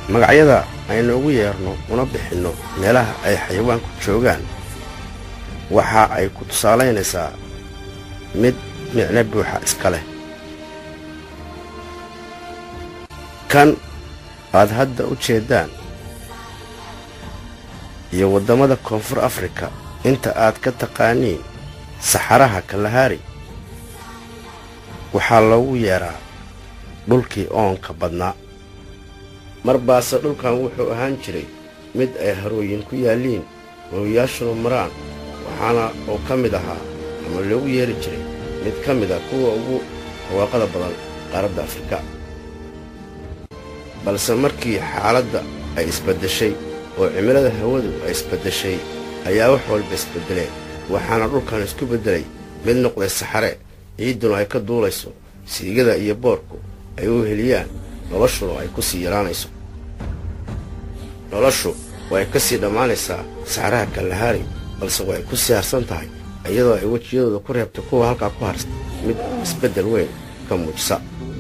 magacyada aynu ugu yeerno una bixinno meelaha ay xayawaanku joogaan waxa ay ku tusaalaynaysaa mid micno buuxa iska leh kan aad hadda u jeeddaan iyo waddamada koonfur afrika inta aad ka taqaaniin saxaraha kalahari waxaa loogu yeedhaa dhulkii oonka badnaa mar baase dhulkan wuxuu ahaan jiray mid ay harooyin ku yaalliin hooyayaashuna maraan waxaana oo ka mid ahaa ama loogu yeeri jiray mid ka mid a kuwa ugu hawaaqada badan qaaradda afrika balse markii xaaladda ay isbaddeshay oo cimilada hawadu ay isbaddeshay ayaa wax walba isbeddeleen waxaana dhulkan isku beddelay mid noqday saxare ciidduna ay ka duulayso siigada iyo boorku ay u heliyaan noloshuna ay ku sii yaraanayso noloshu way ka sii dhammaanaysaa saxaraha kalahari balse way ku sii harsan tahay iyadoo ay wejiyadooda ku reebtay kuwa halkaa ku harsan mid isbeddel weyn ka muujisa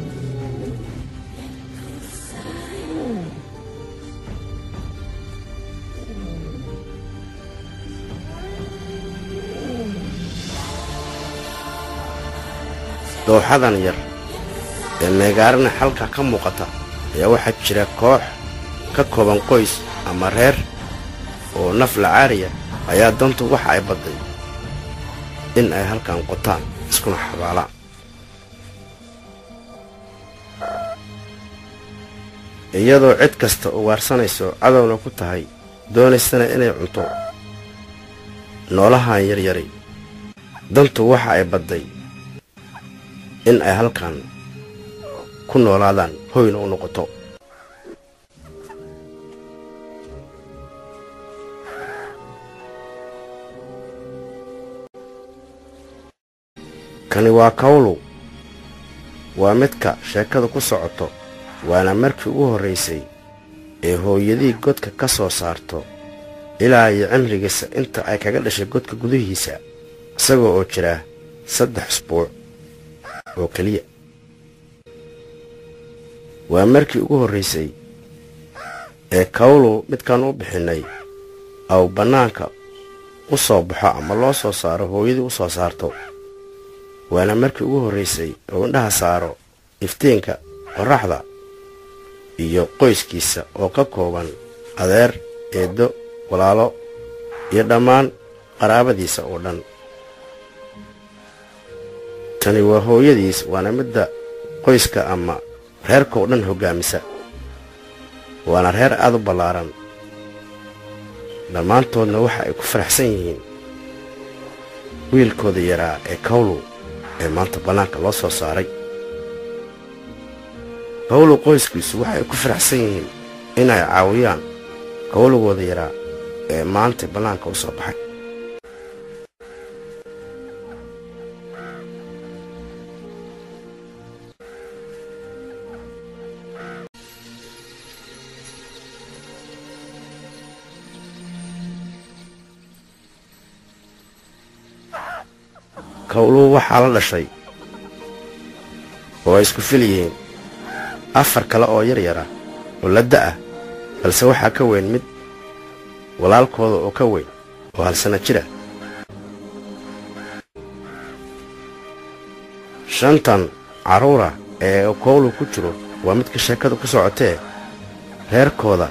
dooxadan yar ee meegaarina halka ka muuqata ayaa waxaa jira koox ka kooban qoys ama reer oo naf lacaariya ayaa dantu waxa ay badday in ay halkan qotaan iskuna xabaalaan iyadoo cid kasta ugaarsanayso cadowna ku tahay doonaysana inay cunto noolahan yaryari dantu waxa ay badday in ay halkan ku noolaadaan hoyna u noqoto kani waa kawlow waa midka sheekada ku socoto waana markii ugu horraysay ee hooyadii godka ka soo saarto ilaa iyo cimrigiisa inta ay kaga dhashay godka gudihiisa isagoo oo jira saddex usbuuc oo keliya waa markii ugu horraysay ee kawlow midkaan u bixinnay aw bannaanka u soo baxo ama loo soo saaro hooyadii u soo saarto waana markii ugu horraysay oo indhaha saaro iftiinka qorraxda iyo qoyskiisa oo ka kooban adeer eeddo walaalo iyo dhammaan qaraabadiisa oo dhan tani waa hooyadiis waana midda qoyska ama reerka oo dhan hoggaamisa waana reer aad u ballaaran dhammaantoodna waxa ay ku faraxsan yihiin wiilkooda yaraa ee kawlow ee maanta bannaanka loo soo saaray kawlow qoyskiisu waxa ay ku faraxsan yihiin inay caawiyaan kawlowgooda yaraa ee maanta bannaanka u soo baxay kawluhu waxaa la dhashay oo ay isku fil yihiin afar kale oo yar yara oo la da'ah balse waxaa ka weyn mid walaalkooda oo ka weyn oo halsana jira shantan carruura ee kowlu ku jiro waa midka sheekada ku socotee reerkooda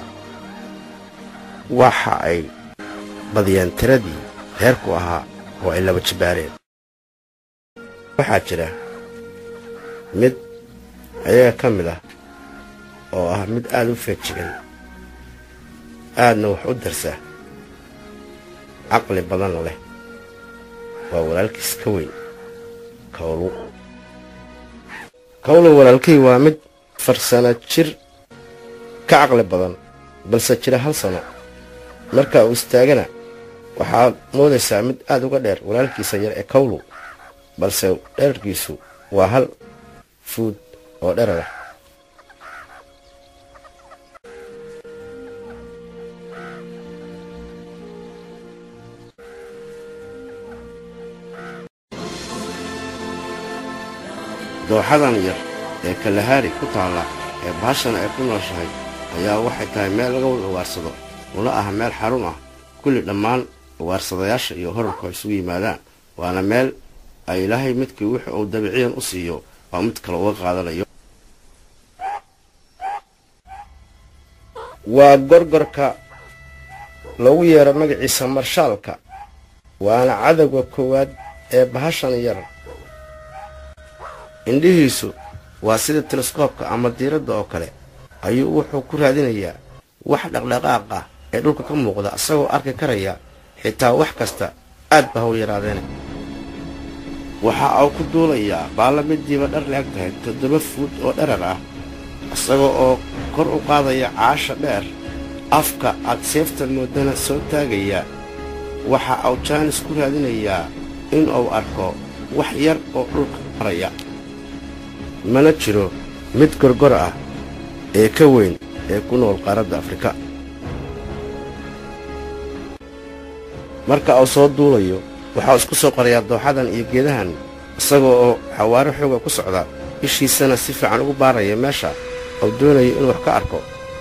waxa ay badiyeen tiradii reerku ahaa oo ay laba jibbaareen waxaa jira mid ayaga ka mid ah oo ah mid aad u feejigan aadna wax u darsa caqli badanna leh waa walaalkiis ka weyn kawlu kawlu walaalkay waa mid farsana jir ka caqli badan balse jira hal sano marka uu istaagana waxaad moodaysaa mid aad uga dheer walaalkiisa yar ee kawlu balse dherarkiisu waa hal fuud oo dherarah dooxadan yar ee kalahari ku taalla ee baashana ay ku nooshahay ayaa waxay tahay meel laga wada ugaarsado una ah meel xarun ah kulli dhammaan ugaarsadayaasha iyo horarku ay isugu yimaadaan waana meel ay ilaahay midkii wix uu dabiciyan u siiyo waa mid kale uga qaadanayo waa gorgorka loogu yeero magaciisa marshaalka waana cadowga koowaad ee bahashan yar indhihiisu waa sida teleskoobka ama diiradda oo kale ayuu wuxuu ku raadinayaa wax dhaqdhaqaaq ah ee dhulka ka muuqda isagoo arki karaya xitaa wax kasta aad ba haw yaraadeene waxa uu ku duulayaa baalla midiiba dhar la-eg tahay toddoba fuud oo dharar ah isaga oo kor u qaadaya caasha dheer afka aad seefta moodana soo taagayaa waxa uu jaanis ku raadinayaa in uu arko wax yar oo dhulka maraya mana jiro mid gorgor ah ee ka weyn ee ku nool qaaradda afrika marka uu soo duulayo waxauu isku soo qorayaa dooxadan iyo geedahan isagoo oo xawaaro xooga ku socda ishiisana si fiican ugu baaraya meesha uu doonayo inuu wax ka arko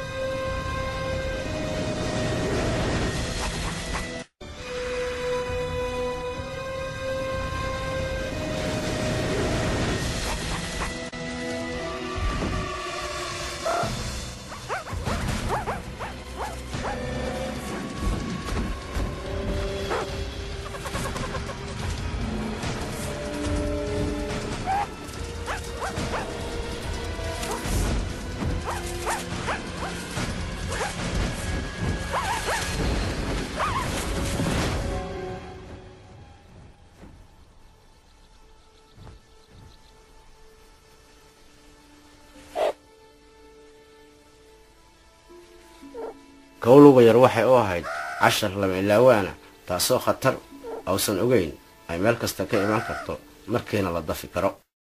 kowluga yar waxay u ahayd cashar lama ilaawaana taasoo khatar ausan ogayn ay meel kasta ka imaan karto markiina la dafi karo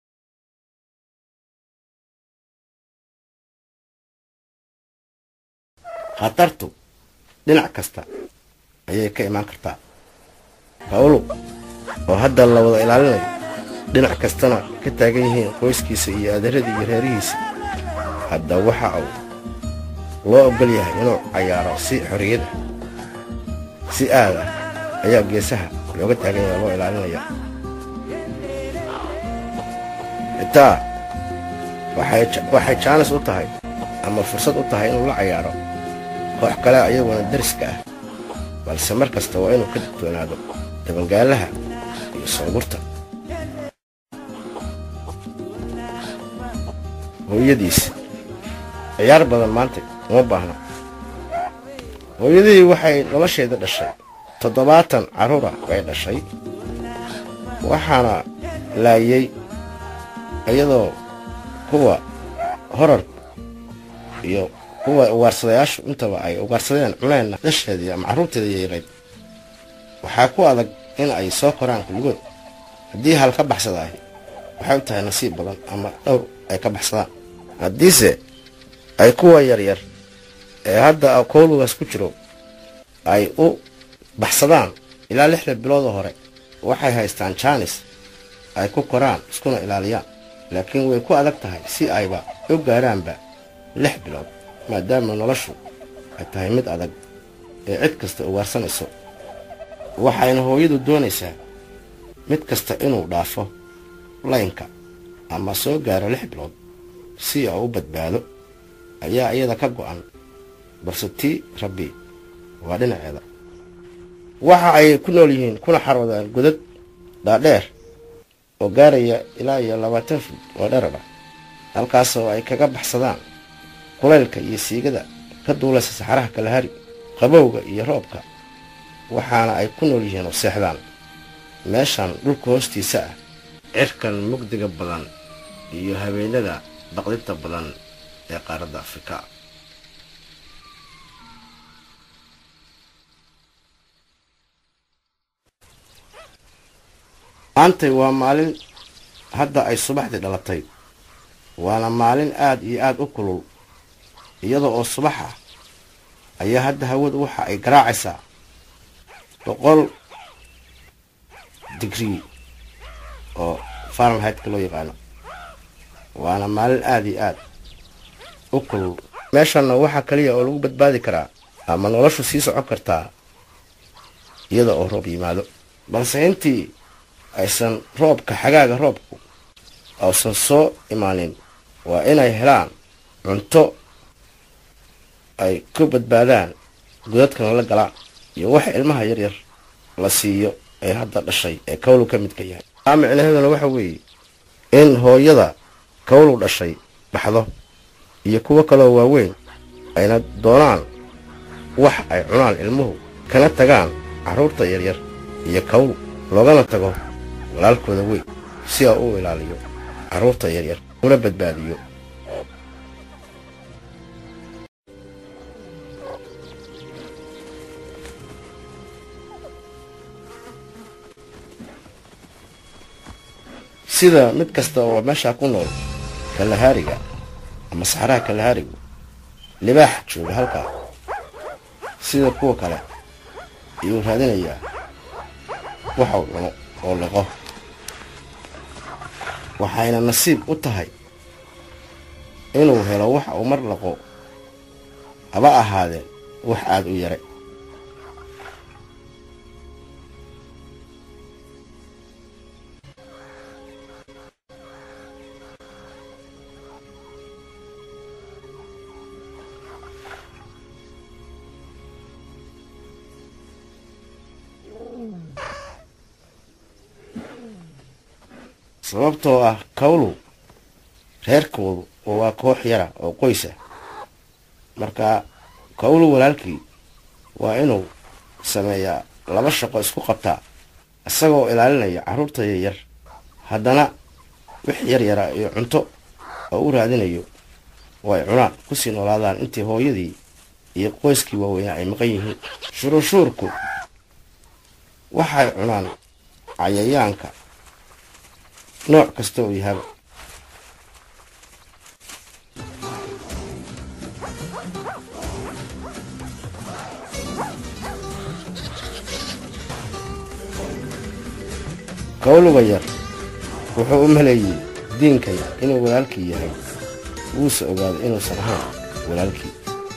khatartu dhinac kasta ayay ka imaan kartaa kawlug oo hadda la wada ilaalinayo dhinac kastana ka taagan yihiin qoyskiisa iyo adeeradii iyo reerihiisa hadda waxa uu loo oggol yahay inuu cayaaro si xorriyad ah si aad ah ayaa geesaha looga taagan yahay loo ilaalinaya xitaa waxay jaanis u tahay ama fursad u tahay inuu la cayaaro koox kale ayaguna dariska ah balse mar kasta waa inuu ka digtoonaado dabangaalaha iyo soogurta hooyadiis ciyaar badan maanta uma baahna hooyadii waxay nolosheeda dhashay toddobaatan carruura bay dhashay waxaana laayay iyadoo kuwa horar iyo kuwa ugaarsadayaashu intaba ay ugaarsadeen cuneenna dhasheedii ama carruurteeda yeerayd waxaa ku adag in ay soo koraan kulligood haddii hal ka baxsadaahi waxay u tahay nasiib badan ama dhowr ay ka baxsadaan haddiise ay kuwa yaryar ee hadda kowlugaas ku jiro ay u baxsadaan ilaa lixda bilooda hore waxay haystaan jaanis ay ku koraan iskuna ilaaliyaan laakiin way ku adag tahay si ayba u gaaraanba lix bilood maadaama noloshu ay tahay mid adag ee cid kasta ugaarsanayso waxayna hooyadu doonaysaa mid kasta inuu dhaafo laynka ama soo gaaro lix bilood si uu u badbaado ayaa iyada ka go'an balse tii rabbi waa dhinaceeda waxa ay ku nool yihiin kuna xaroodaan godad dhaadheer oo gaaraya ilaa iyo labaatan fud oo dherara halkaasoo ay kaga baxsadaan kulaylka iyo siigada ka duulaysa saxaraha kalahari qabowga iyo roobka waxaana ay ku nool yihiin oo seexdaan meeshan dhulka hoostiisa ah cirkan mugdiga badan iyo habeenada baqdinta badan ee qaaradda afrika maantay waa maalin hadda ay subaxdii dhalatay waana maalin aad iyo aad u kulul iyada oo subax ah ayaa hadda hawadu waxa ay garaacaysaa boqol digrii oo fahrenheitka loo yaqaano waana maalin aad iyo aad u kulul meeshanna waxaa kaliya oo lagu badbaadi karaa ama noloshu sii socon kartaa iyada oo roob yimaado balse intii aysan roobka xagaaga roobku ausan soo imaanin waa inay helaan cunto ay ku badbaadaan godadkana la galaan iyo waxa ilmaha yaryar la siiyo ee hadda dhashay ee kawlu ka midka yahay taa micnaheeduna waxa weeye in hooyada kawlu dhashay baxdo iyo kuwo kaloo waaweyn ayna doonaan wax ay cunaan ilmuhu kana tagaan carruurta yaryar iyo kawlu loogana tago walaalkooda weyn si aa u ilaaliyo carruurta yaryar una badbaadiyo sida mid kasta oo meeshaa ku nool kalahaariga ama saxaraha kalahaarigu libaax jooga halkaa sida kuwa kale ayuu raadinayaa waxau cuno oo liqo waxayna nasiib u tahay inuu helo wax uu mar laqo haba ahaadeen wax aada u yare sababtoo ah kawlu reerkoodu oo waa koox yara oo qoysa marka kawlu walaalkii waa inuu sameeyaa laba shaqo isku qabtaa isagoo ilaalinaya carruurta yaryar haddana wix yar yara iyo cunto oo u raadinayo oo ay cunaan kusii noolaadaan intii hooyadii iyo qoyskii waaweynaa ay maqan yihiin shuruushuurku waxay cunaan cayayaanka nooc kasta oo yahaba kawluga yar wuxuu u maleeyey diinkan inuu walaalkii yahay wuuse ogaaday inuusan ahaan walaalkii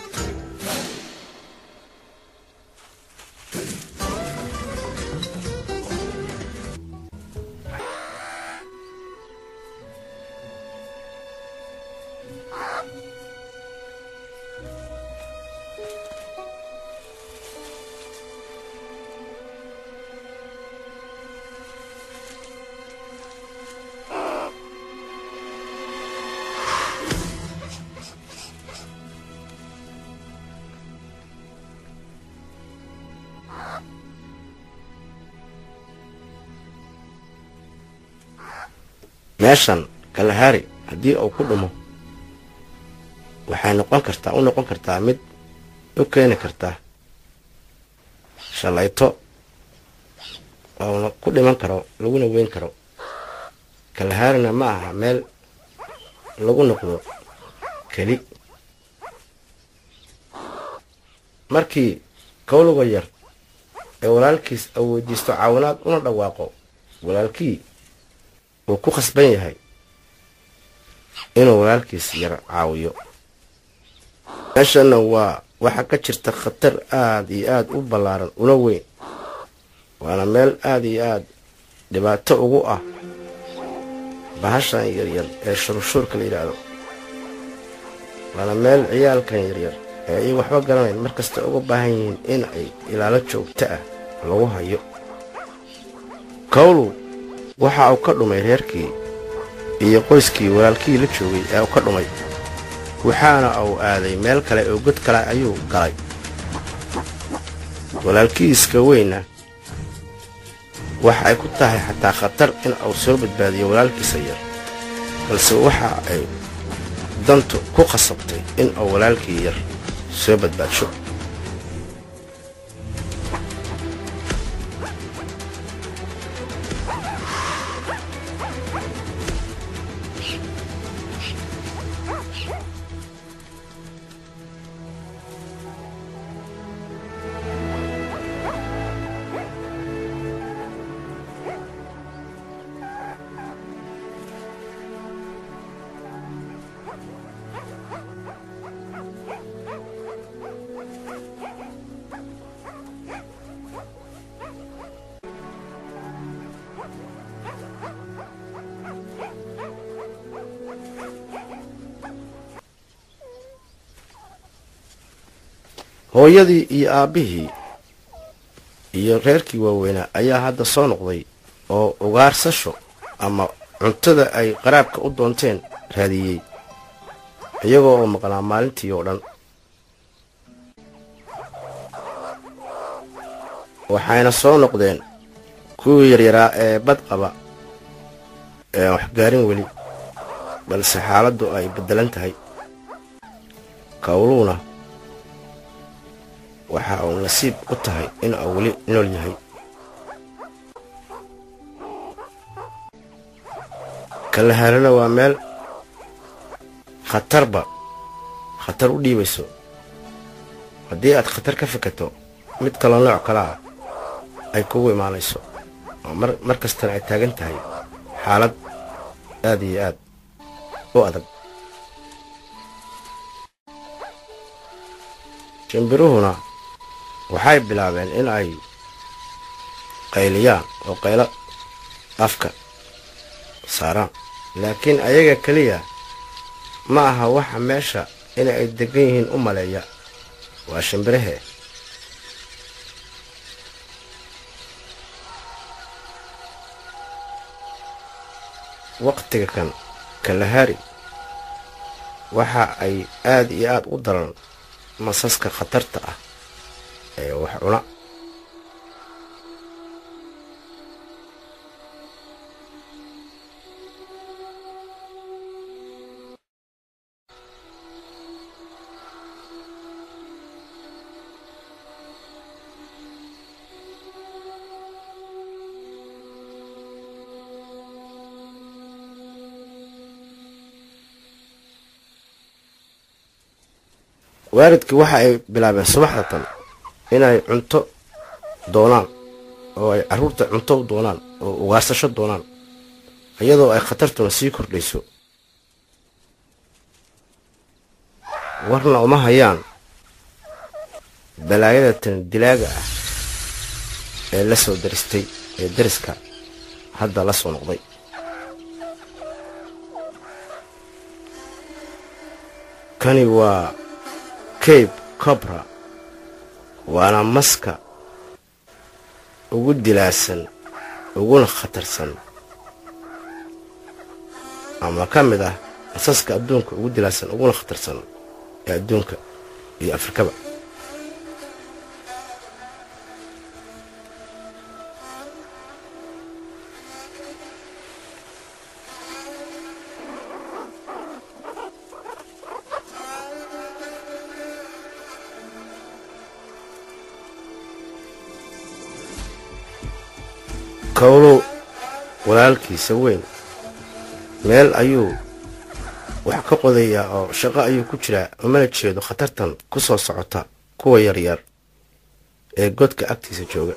meeshan kalahaari haddii uu ku dhumo waxay noqon kartaa u noqon kartaa mid u keeni karta shalayto oona ku dhiman karo laguna weyn karo kalahaarina ma aha meel lagu noqdo keli markii kawluga yar ee walaalkiis uu weydiisto caawinaad una dhawaaqo walaalkii uu ku khasban yahay inuu walaalkiis yar caawiyo meeshana waa waxaa ka jirta khatar aada iyo aada u ballaaran una weyn waana meel aada iyo aada dhibaato ugu ah bahashan yaryar ee shururshuurka la yidhaahdo waana meel ciyaalkan yaryar ee ay waxba garanayn mar kasta uga baahan yihiin in ay ilaalo joogto ah lagu hayo kawlu waxa uu ka dhumay reerkii iyo qoyskii walaalkii la joogay ee uu ka dhumay waxaana uu aaday meel kale oo god kale ayuu galay walaalkiiska weynna waxa ay ku tahay xataa khatar in uu soo badbaadiyo walaalkiisa yar balse waxa ay dantu ku khasabtay in uu walaalkii yar soo badbaadsho hooyadii iyo aabbihii iyo reerkii waaweynaa ayaa hadda soo noqday oo ugaarsasho ama cuntada ay qaraabka u doonteen raadiyey iyagoo oo maqnaa maalintii oo dhan waxayna soo noqdeen kuwii yaryaraa ee bad qaba ee wax gaarin weli balse xaaladdu ay beddelan tahay kawluuna waxa uu nasiib u tahay in uu weli nool yahay kalaharana waa meel khatarba khatar u dhiibayso haddii aad khatar ka fikato mid kaloo nooc kale ah ay kugu imaanayso oo mar kastana ay taagan tahay xaalad aad iyo aad u adag shimbiruhuna waxay bilaabeen in ay qayliyaan oo qaylo afka saaraan laakiin ayaga keliya ma aha waxa meesha in ay degan yihiin u maleeya waa shimbirahee waqtiga kan kalahari waxa ay aad iyo aad u daran masaska khatarta ah ee wax cuna waalidkii waxa ay bilaabeen subaxda tan inay cunto doonaan oo ay carruurta cunto u doonaan oo ugaarsasho doonaan iyadoo ay khatartuna sii kordhayso warna uma hayaan balaayada tan dilaaga ah ee la soo daristay ee dariska hadda la soo noqday kani waa cabe cobra waana maska ugu dilaasan uguna khatarsan ama ka mid ah masaska adduunka ugu dilaasan uguna khatarsan ee adduunka iyo afrikaba kawlow walaalkiisa weyn meel ayuu wax ka qodayaa oo shaqo ayuu ku jiraa umana jeedo khatartan ku soo socota kuwa yaryar ee godka agtiisa jooga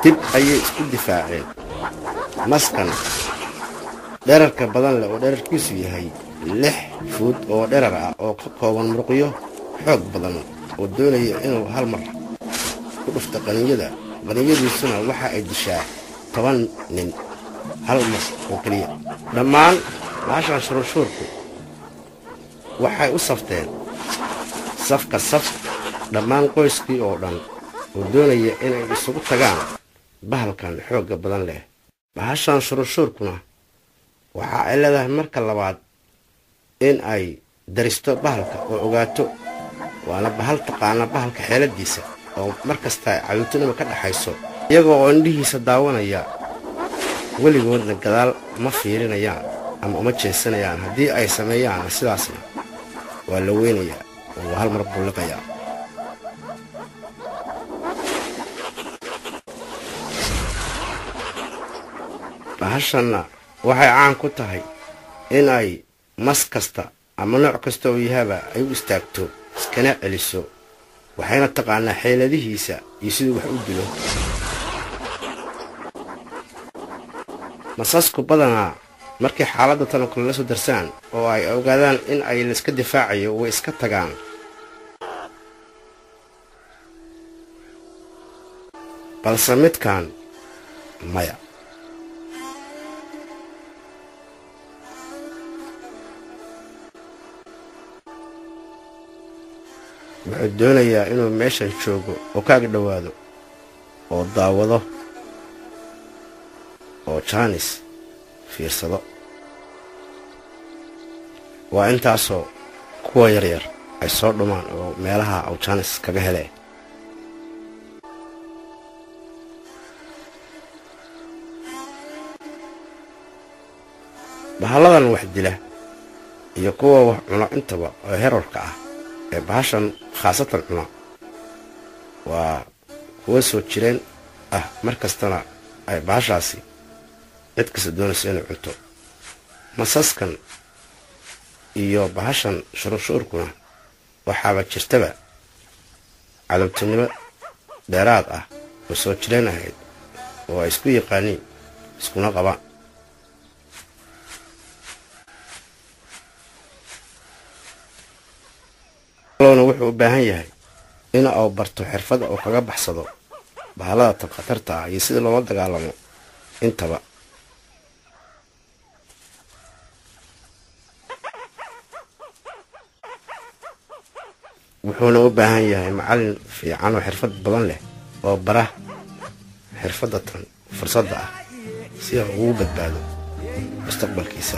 dib ayay isku difaaceen maskan dherarka badan leh oo dherarkiisu yahay lix fuud oo dherar ah oo ka kooban muruqyo xoog badan oo doonaya inuu hal mar ku dhufto qaninyada qaninyadiisuna waxa ay dishaa toban nin hal mar oo keliya dhammaan baashan shururshuurku waxay u safteen safka saf dhammaan qoyskii oo dhan oo doonaya inay isugu tagaan bahalkan xoogga badan leh bahashan shururshuurkuna waxa ay leedahay marka labaad in ay daristo bahalka oo ogaato waana bahal taqaana bahalka xeeladiisa oo mar kasta cawintinima ka dhaxayso iyagoo oo indhihiisa daawanaya weligoodna gadaal ma fiirinayaan ama uma jeesanayaan haddii ay sameeyaan sidaasna waa la weynayaa oo waa hal mar bulliqayaa bahashanna waxay caan ku tahay in ay mas kasta ama nooc kasta oo yahaba ay u istaagto iskana celiso waxayna taqaanaa xeeladihiisa iyo siduu wax u dilo masasku badanaa markay xaaladda tanoo kale la soo darsaan oo ay ogaadaan in ay laiska difaacayo way iska tagaan balse midkan maya wuxuu doonayaa inuu meeshan joogo oo kaaga dhowaado oo daawado oo jaanis fiirsado waa intaasoo kuwa yaryar ay soo dhumaan oo meelaha aw jaanis kaga helee bahalladan wax dila iyo kuwa wax cuno intaba oo herarka ah ee bahashan khaasatan cuna waa kuwa soo jireen ah mar kastana ay bahashaasi cid kasta doonayso inay cunto masaskan iyo bahashan shururshuurkuna waxaaba jirtaba cadabtinimo dheeraad ah oo soo jireen ahayd oo ay isku yaqaaniin iskuna qabaan loona wuxuu u baahan yahay in uu barto xirfada uu kaga baxsado bahallada tan khatarta ah iyo sida loola dagaalamo intaba wuxuuna u baahan yahay macallin fiican oo xirfad badan leh oo bara xirfadda tan fursadda ah si uu ugu badbaado mustaqbalkiisa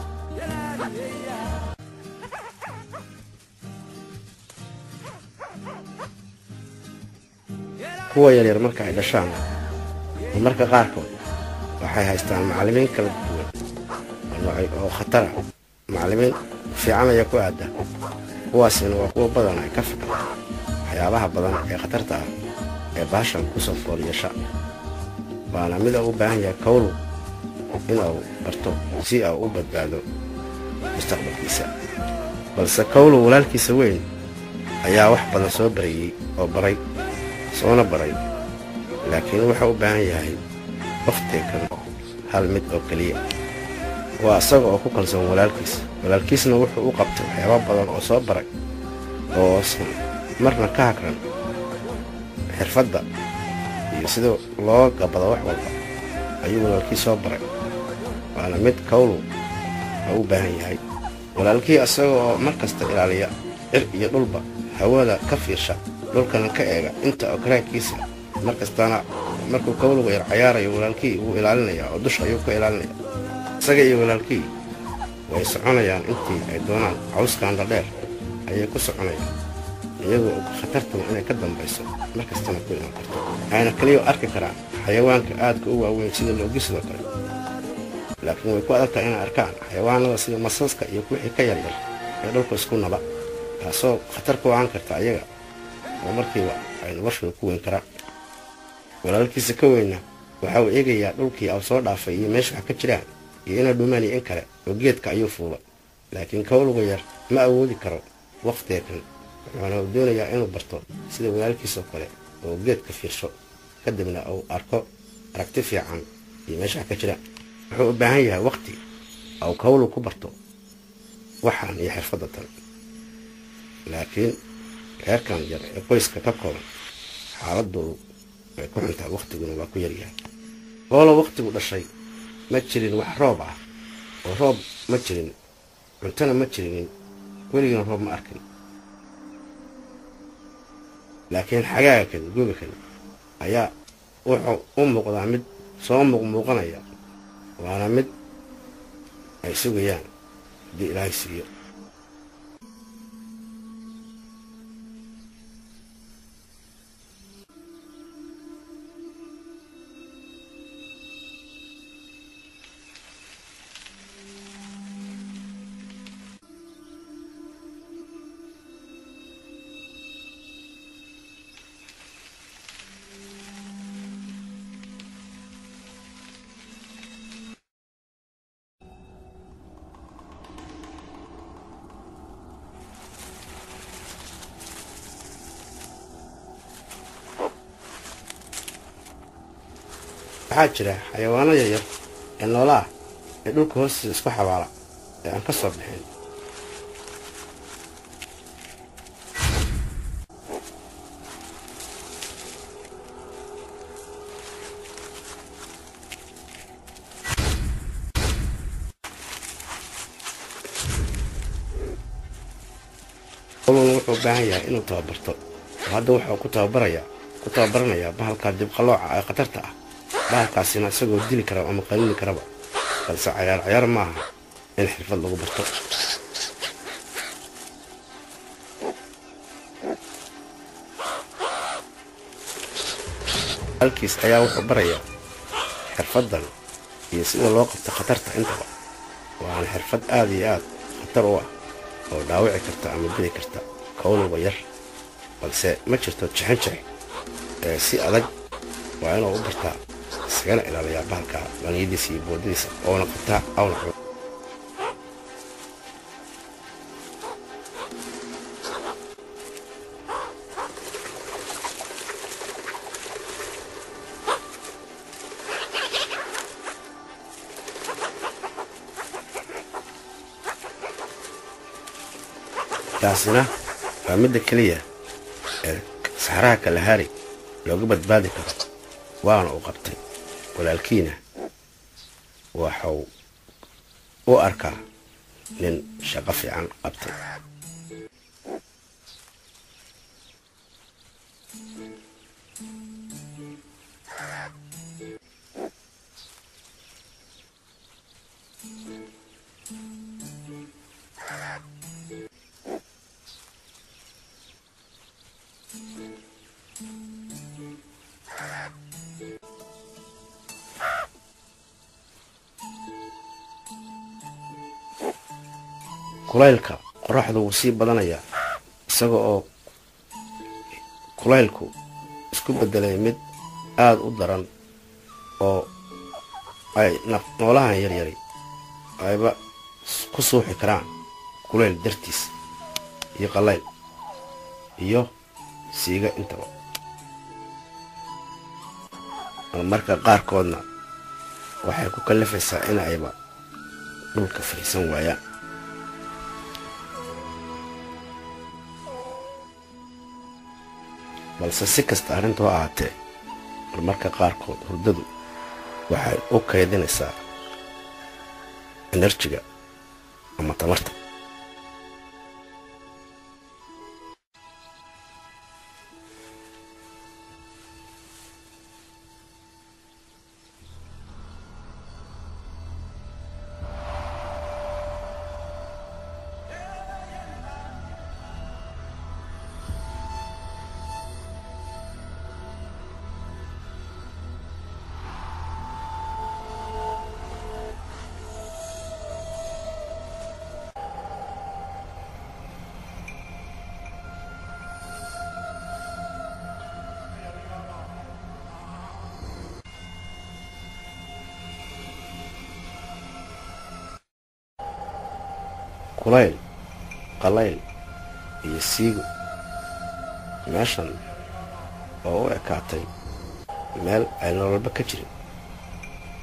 kuwa yaryar marka ay dhashaan oo marka qaarkood waxay haystaan macallimiin kala duwan oo khatara macallimiin fiican ayaa ku aada kuwaasina waa kuwa badan ay ka fikra waxyaabaha badan ee khatarta ah ee baashan kusoo foolyeesha waana mid uu u baahan yahay kawlu inuu barto si uu u badbaado mustaqbalkiisa balse kawlu walaalkiisa weyn ayaa wax badan soo barayey oo baray soona baray laakiin wuxuu u baahan yahay wakhtiga kan hal mid oo keliya waa isaga oo ku kalsoon walaalkiis walaalkiisna wuxuu u qabtay waxyaaba badan oo soo baray oo san marna ka hagran xirfadda iyo sida loo gabado wax walba ayuu walaalkii soo baray waana mid kawlu u u baahan yahay walaalkii isaga oo mar kasta ilaaliya cir iyo dhulba hawada ka fiirsha dhulkana ka eega inta oo karaankiisa mar kastana markuu kawluga yar cayaarayo walaalkii wuu ilaalinayaa oo dusha ayuu ka ilaalinaya isaga iyo walaalkii way soconayaan intii ay doonaan cawskan dhadheer ayay ku soconayaan iyagoo khatartuna inay ka dambayso mar kastana ku iman karto ayna keliya arki karaan xayawaanka aadka u waaweyn sida loogi sidoo kale laakiin way ku adagtahay inay arkaan xayawaanada sida masaska iyo wixii ka yaryar ee dhulka isku naba taasoo khatar ku aan karta ayaga oo markiiba ay noloshooda ku weyn karaan walaalkiisa ka weyna waxa uu eegayaa dhulkii aw soo dhaafay iyo meesha wax ka jiraan iyo inay dhumaan iyo in kale oo geedka ayuu fuulay laakiin kawluga yar ma awoodi karo wakhtiga kan wuxuuna uu doonayaa inuu barto sida walaalkiisoo kale oo geedka fiirsho kadibna uu arko aragti fiican iyo meesha ka jira wuxuu u baahan yahay waqti au kawlu ku barto waxaan iyo xirfadda tan laakiin reerkan yar ee qoyska ka kooban xaaladoodu way ku xuntahay waqtiguna waa ku yaryahay hoolo waqtigu dhashay ma jirin wax roob ah oo roob ma jirin cuntona ma jirinin weligiina roob ma arkin laakiin xagaaga kan googa kan ayaa wuxuu u muuqdaa mid soo muuqmuuqanaya waana mid ay sugayaan haddii ilaahay siiyo waxaa jira xayawaano yaryar ee noolaah ee dhulka hoostiisa isku xabaala ee aan ka soo bixin koluna wuxuu u baahan yahay inuu tababarto oo hadda wuxuu ku tababarayaa ku tababaranayaa bahalka dibqalooca ee khatarta ah bahalkaasina isagoo dili kara ama qaniini karaba balse cayaar cayaar ma aha in xirfad lagu barto halkiis ayaa wuxuu barayaa xirfaddan iyo sida loo qabto khatarta intaba waana xirfad aada iyo aad khatar u ah oo dhaawici karta ama dili karta kownuba yar balse ma jirto jixin jix ee si adag waa inuu u bartaa isagana ilaaliyaa bahalka dhaliyadiisa iyo boodadiisa oona qabtaa awna taasina waa midda keliya ee saxraha kalahari looga badbaadi karo waana u qabtay walaalkiina waxuu u arkaa nin shaqo fiican qabtay kulaylka qoraxdu wuu sii badanayaa isaga oo kulaylku isku beddelay mid aada u daran oo ay noolahan yaryari ayba ku suuxi karaan kulayl dartiis iyo qallayl iyo siiga intaba marmarka qaarkoodna waxay ku kallifaysaa in ayba dhulka fariisan waayaan balse si kasta arrintu ha ahaatee marmarka qaarkood hurdadu waxay u kaydinaysaa enerjiga ama tamarta kulayl qalayl iyo siigo meeshan oo u ekaatay meel ay nololba ka jirin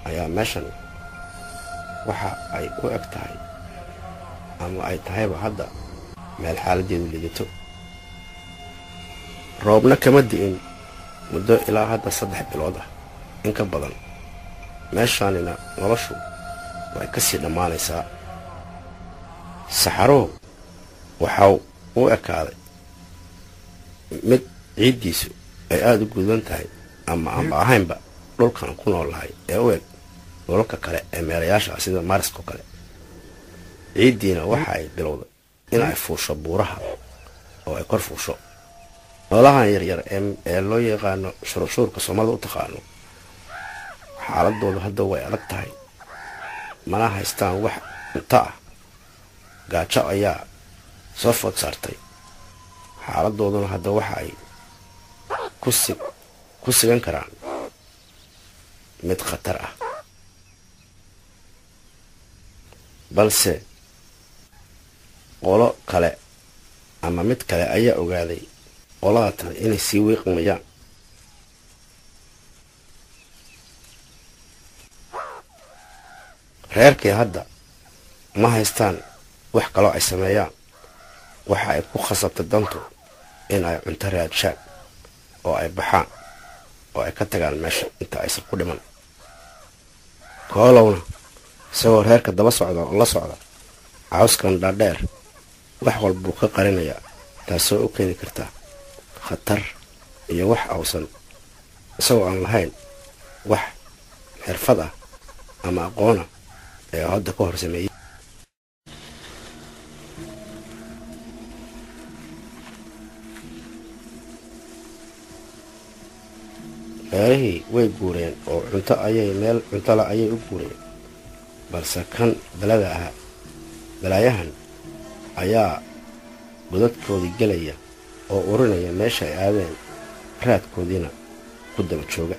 ayaa meeshan waxa ay u eg tahay ama ay tahayba hadda meel xaaladeedu lidato roobna kama di'in muddo ilaa hadda saddex bilood ah in ka badan meeshaanina noloshu way ka sii dhammaanaysaa saxarow waxau u ekaaday mid ciiddiisu ay aada u gudan tahay ama aanba ahaynba dhulkan ku noolahay ee u eg dhulalka kale ee meelayaasha sida maariskao kale ciiddiina waxa ay bilowday in ay fuusho buuraha oo ay kor fuusho noolahan yaryar ee loo yaqaano shururshuurka soomaalida u taqaano xaaladoodu hadda way adag tahay mana haystaan wax cunto ah gaajo ayaa soo food saartay xaaladooduna hadda waxa ay ku sigan karaan mid khatar ah balse qolo kale ama mid kale ayaa ogaaday qolada tale inay sii wiiqmayaan reerkii hadda ma haystaan wax kaloo ay sameeyaan waxa ay ku khasabtay dantu in ay cunto raadshaan oo ay baxaan oo ay ka tagaan meesha inta aysan ku dhiman koolowna isagoo reerka daba socda oo la socda cawskan dhaadheer wax walbuu ka qarinayaa taasoo u keeni kartaa khatar iyo wax awsan isagoo aan lahayn wax xirfad ah ama aqoona ee hadda ka hor sameeyey reerihii way guureen oo cunto ayay meel cuntole ayay u guureen balse kan balada ahaa balaayahan ayaa godadkoodii gelaya oo urinaya meesha ay aadeen raadkoodiina ku daba jooga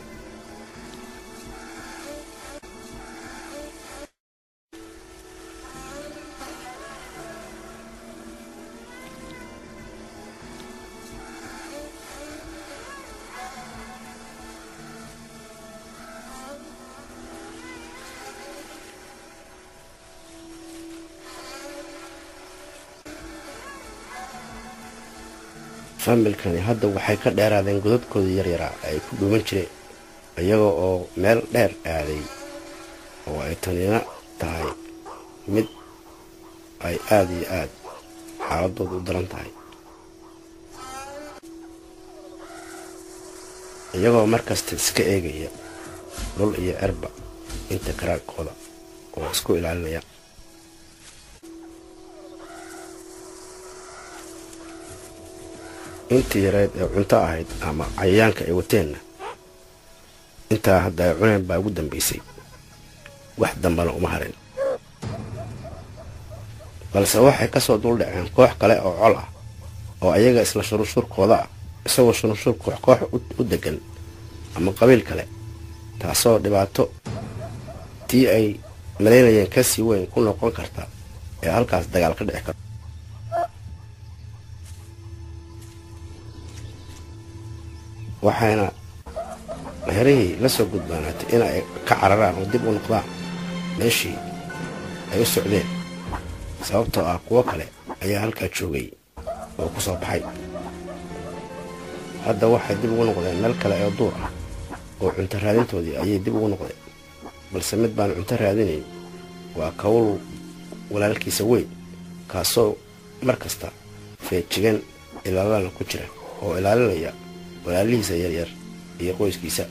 familkani hadda waxay ka dheeraadeen godadkoodii yaryaraa ay ku dhuuman jireen iyaga oo meel dheer aaday oo ay tanina tahay mid ay aada iyo aad xaaladooda u daran tahay iyagoo markasta iska eegaya dhul iyo cerba inta karaagkooda oo isku ilaalinaya intii yareed ee cunto ahayd ama cayayaanka ay wateenna intaa hadda ay cuneen baa ugu dambaysay wax dambana uma harin balse waxay kasoo duldhaceen koox kale oo col ah oo ayaga isla shururshuurkooda ah isagoo shururshuur koox koox u degan ama qabiil kale taasoo dhibaato tii ay malaynayeen kasii weyn ku noqon karta ee halkaas dagaal ka dhici karo waxayna meherihii la soo gudbaanaatay in ay ka cararaan oo dib u noqdaan meeshii ay u socdeen sababtoo ah kuwo kale ayaa halkaa joogay oo ku soo baxay hadda waxay dib ugu noqdeen meel kale oo duur ah oo cunto raadintoodii ayay dib ugu noqdeen balse mid baan cunto raadinayn waa kawl walaalkiisa weyn kaasoo mar kasta feejigan ilaalana ku jira oo ilaalinaya walaalihiisa yaryar iyo qoyskiisa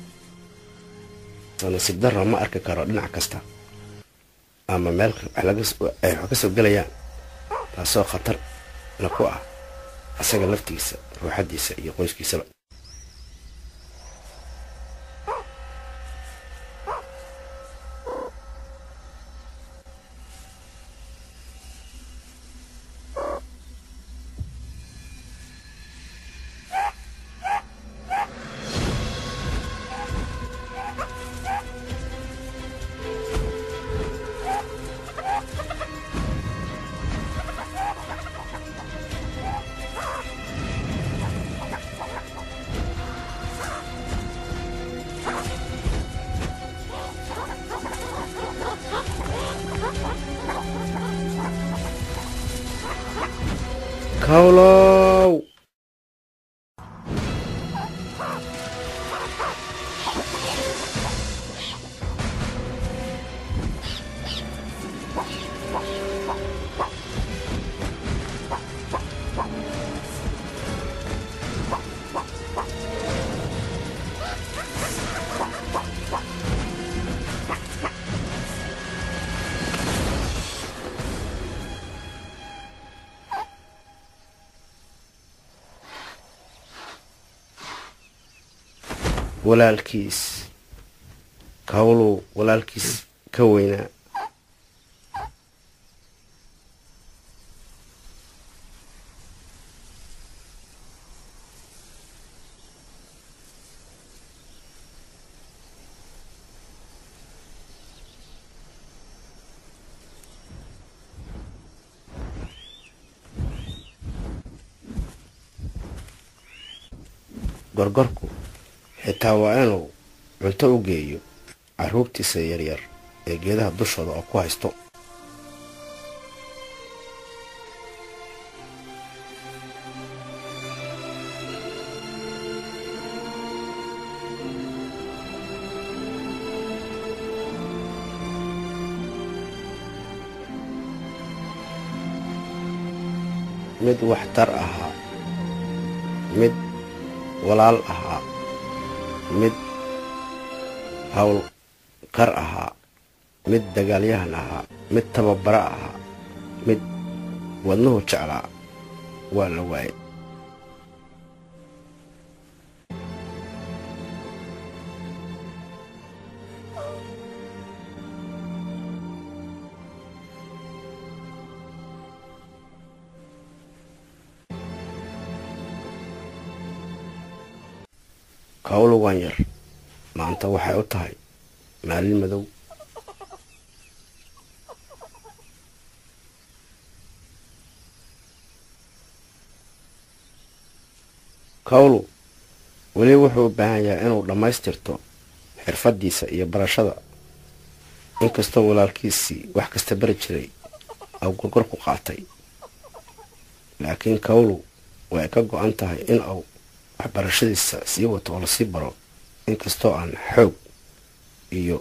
nasiib darra ma arki karo dhinac kasta ama meel ay wax ka soo gelayaan taasoo khatar na ku ah asaga laftiisa ruuxaddiisa iyo qoyskiisaba kawlow walaalkiis kawlow walaalkiis ka weynaa gorgorku xitaa waa inuu cunto u geeyo carruurtiisa yaryar ee geedaha dushooda oo ku haysto mid waxtar ahaa mid walaal ahaa mid howlkar ahaa mid dagaalyahan ahaa mid tababaro ahaa mid wadnuhu jeclaa waa la waayay kawlo waan yar maanta waxay u tahay maalin madow kawlu weli wuxuu u baahan yahay inuu dhammaystirto xirfaddiisa iyo barashada inkastoo walaalkiisii wax kasta bari jiray au gorgor ku qaatay laakiin kawlu way ka go-an tahay in uu waxbarashadiisa sii wato oo lasii baro inkastoo aan xoog iyo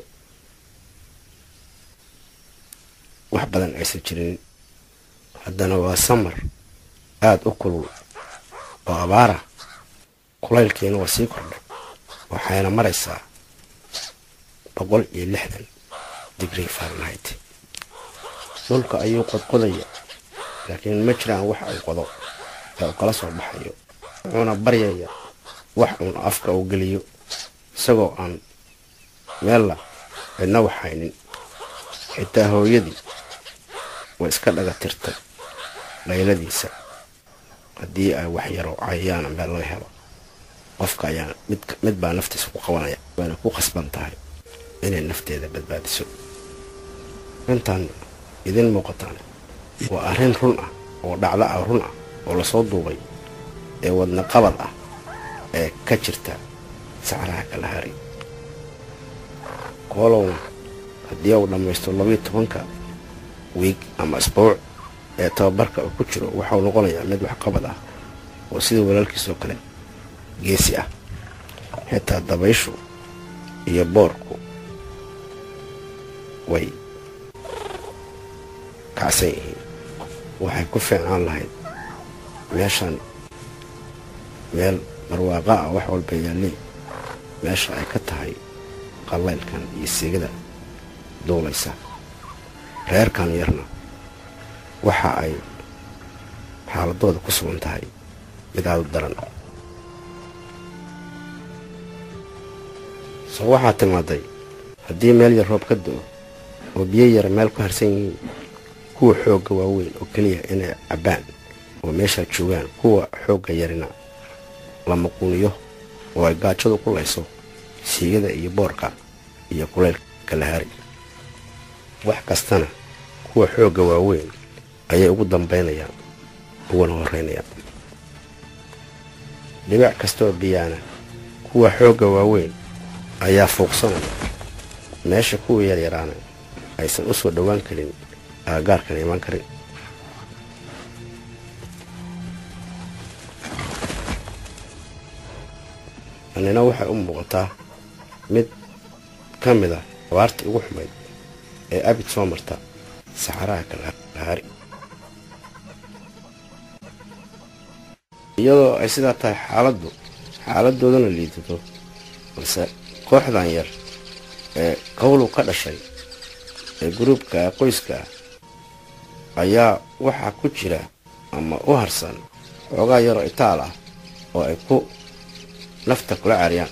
wax badan aysan jirin haddana waa samar aada u kulul oo abaara kulaylkiina waa sii kordhay waxayna maraysaa boqol iyo lixdan digrii fahrenheit dhulka ayuu qodqodaya laakiin ma jiraan wax uu qodo ee uu kala soo baxayo wuxuuna baryaya wax uun afka uu geliyo isagoo aan meella cidna waxhaynin xitaa hooyadii way iska dhaga tirtay layladiisa haddii ay wax yaro cayayaana meel laga helo qofka ayaa mid baa naftiisa ku qabanaya wayna ku khasban tahay inay nafteeda badbaadiso intaan idin muuqataan waa arrin run ah oo dhacdo ah run ah oo lasoo duubay ee wadna qabad ah ee ka jirta sacraha kalahari koolowna haddii uu dhammaysto labayo tobanka wiig ama isbuuc ee tababarka uu ku jiro waxau noqonayaa mid waxqabad ah oo sida walaalkiisoo kale geesi ah xitaa dabayshu iyo boorku way kacsan yihiin waxay ku fiicnaan lahayd meeshan meel barwaaqa ah wax walba yaalleen meesha ay ka tahay qallaylkan iyo siigada duulaysa reerkan yarna waxa ay xaaladooda ku sugan tahay mid aada u daran soo waxaa timaaday haddii meel yar roob ka do-o oo biyo yara meel ku harsan yihiin kuwa xoogga waaweyn oo keliya inay cabbaan oo meeshaa joogaan kuwa xoogga yarina la maquuniyo oo ay gaajadu ku layso siigada iyo boorka iyo kulaylka lahari wax kastana kuwa xoogga waaweyn ayay ugu dambaynayaan uguna horreynayaan dhibac kastaoo biyaana kuwa xoogga waaweyn ayaa fuuqsanaya meesha kuwa yaryaraana aysan u soo dhowaan karin aagaarkan imaan karin tanina waxay u muuqataa mid ka mid ah abaartii ugu xumayd ee abid soo marta saxaraha kalahari iyadoo ay sidaa tahay xaaladdu xaaladoodana liidato balse kooxdan yar ee kawlow ka dhashay ee guruubka qoyska ah ayaa waxaa ku jira ama u harsan xoogaa yaroo itaal ah oo ay ku nafta kula cariyaan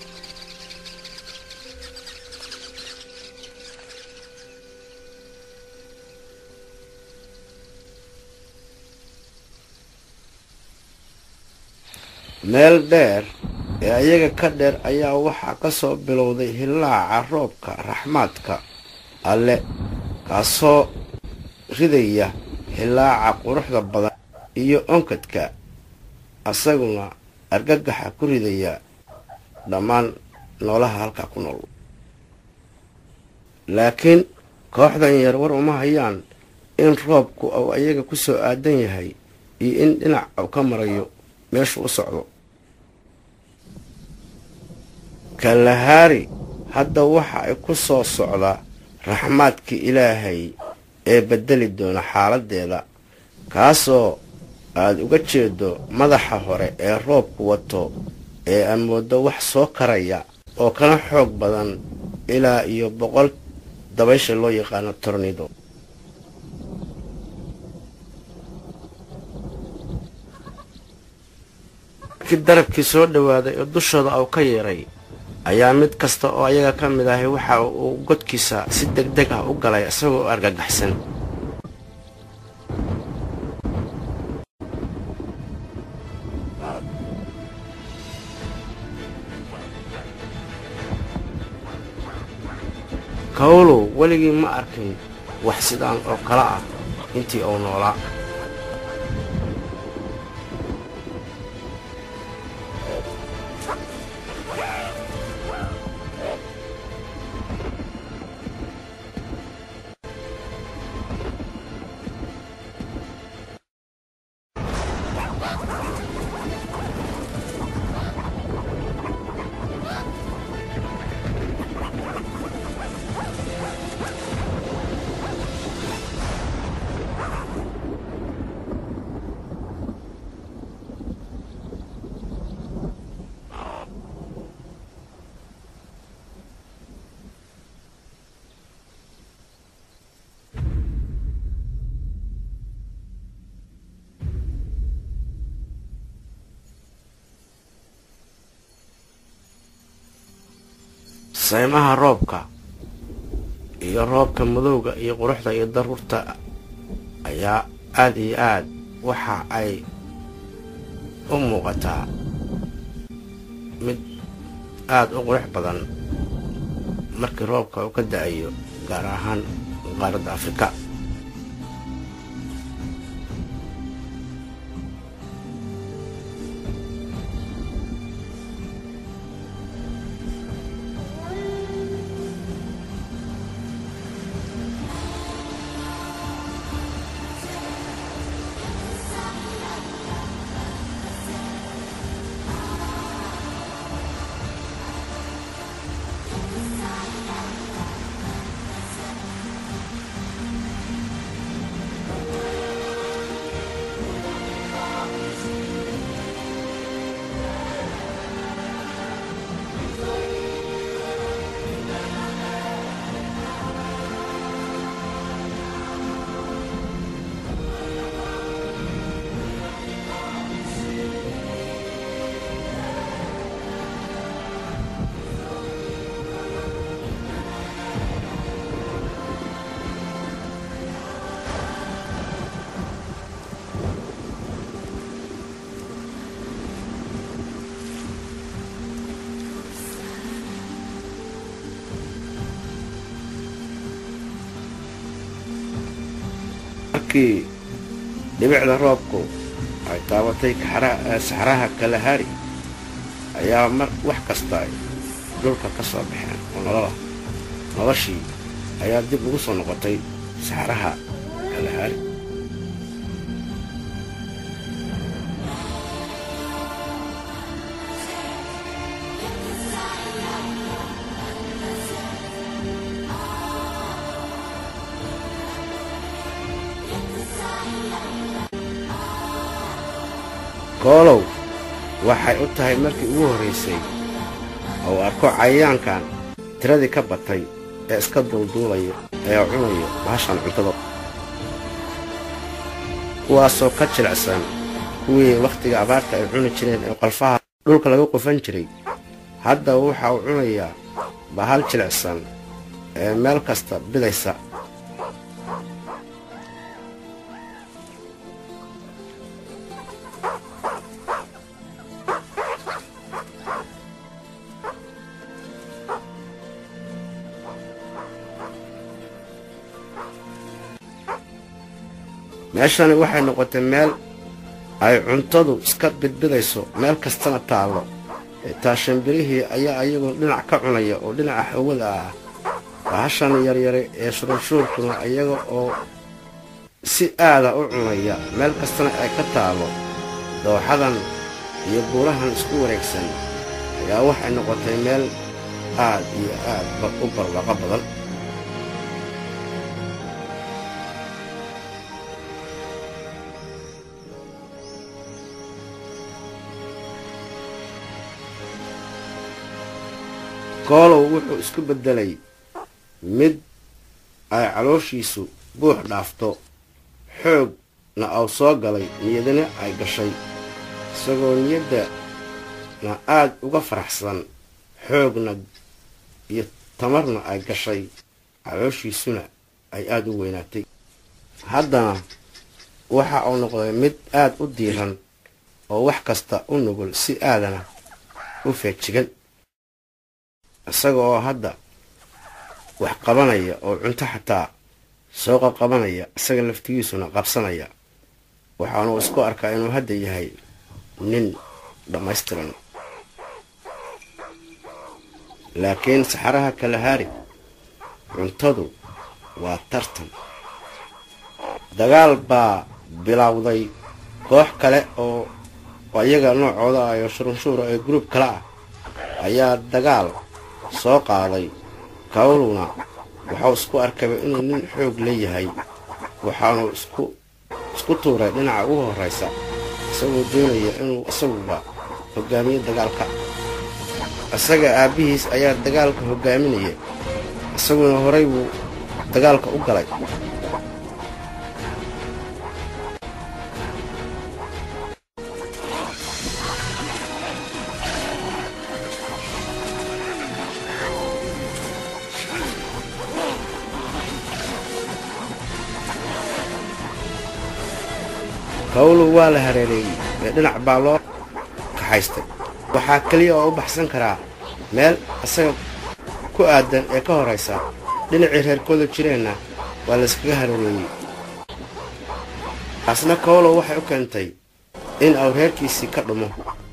meel dheer ee ayaga ka dheer ayaa waxaa ka soo bilowday hillaaca roobka raxmaadka alle kaasoo ridaya hillaaca quruxda badan iyo onkadka asaguna argagaxa ku ridaya dhammaan noolaha halkaa ku nool laakiin kooxdan yar war uma hayaan in roobku uu ayaga ku soo aadan yahay iyo in dhinac uu ka marayo meeshu u socdo kalahaari hadda waxa ay ku soo socdaa raxmaadkii ilaahay ee beddeli doona xaaladdeeda kaasoo aad uga jeedo madaxa hore ee roobku wato ee aad mooddo wax soo karaya oo kana xoog badan ilaa iyo boqol dabaysha loo yaqaano tornido markii darabkii soo dhowaaday oo dushooda uu ka yeeray ayaa mid kasta oo ayaga ka mid ahay waxa uu godkiisa si deg deg ah u galay isagoo argagaxsan kawlow weligii ma arkin wax sidaan oo kale ah intii uu noolaa saymaha roobka iyo roobka madowga iyo quruxda iyo daruurta ayaa aad iyo aad waxa ay u muuqataa mid aad u qurux badan markii roobka uu ka da-ayo gaar ahaan qaaradda afrika markii dhibicda roobku ay taabatay saxraha kalahari ayaa mar wax kasta ay dhulka ka soo baxeen oo nolola noloshii ayaa dib ugu soo noqotay saxraha kalahari koolow waxay u tahay markii ugu horraysay ou arko cayayaankan tiradii ka batay ee iska duulduulaya ee cunayo bahashan cuntada kuwaasoo ka jilicsan kuwii wakhtiga abaarta ay cuni jireen ee qalfaha dhulka laga qufan jiray hadda waxa uu cunayaa bahal jilicsan ee meel kasta bidaysa meeshani waxay noqotay meel ay cuntadu iska bidbidayso meel kastana taallo xitaa shimbirihii ayaa ayagu dhinac ka cunaya oo dhinaca hawada ah bahashan yaryare ee shurunshuurkuna iyaga oo si aada u cunaya meel kastana ay ka taallo dooxadan iyo buurahan isku wareegsan ayaa waxay noqotay meel aad iyo aad u barwaaqo badan koolow wuxuu isku beddelay mid ay calooshiisu buux dhaafto xoogna aw soo galay niyadana ay gashay isagoo niyaddana aad uga faraxsan xoogna iyo tamarna ay gashay calooshiisuna ay aad u weynaatay haddana waxa uu noqday mid aad u diiran oo wax kasta u nugul si aadana u feejigan isaga oo hadda wax qabanaya oo cunto xataa soo qaqabanaya isaga laftigiisuna qabsanaya waxaanuu isku arkaa inuu hadda yahay nin dhammaystiran laakiin saxaraha kalahaari cuntadu waa tartan dagaal baa bilowday koox kale oo iyaga noocooda ah oo shurunshuura ee gruub kale ah ayaa dagaal soo qaaday kawluna waxau isku arkaba inuu nin xoog leeyahay waxaanu isku isku tuuray dhinaca ugu horraysa isagoo doonaya inuu isaguba hogaamiyo dagaalka isaga aabbihiis ayaa dagaalka hogaaminaya isaguna horay buu dagaalka u galay kawlu waa la hareereeyey ee dhinac baa loo kaxaystay waxaa keliya oo u baxsan karaa meel isaga ku aadan ee ka horraysa dhinacii reerkooda jireenna waa la iskaga hareereeyey taasna kawlow waxay u keentay in uu reerkiisii ka dhumo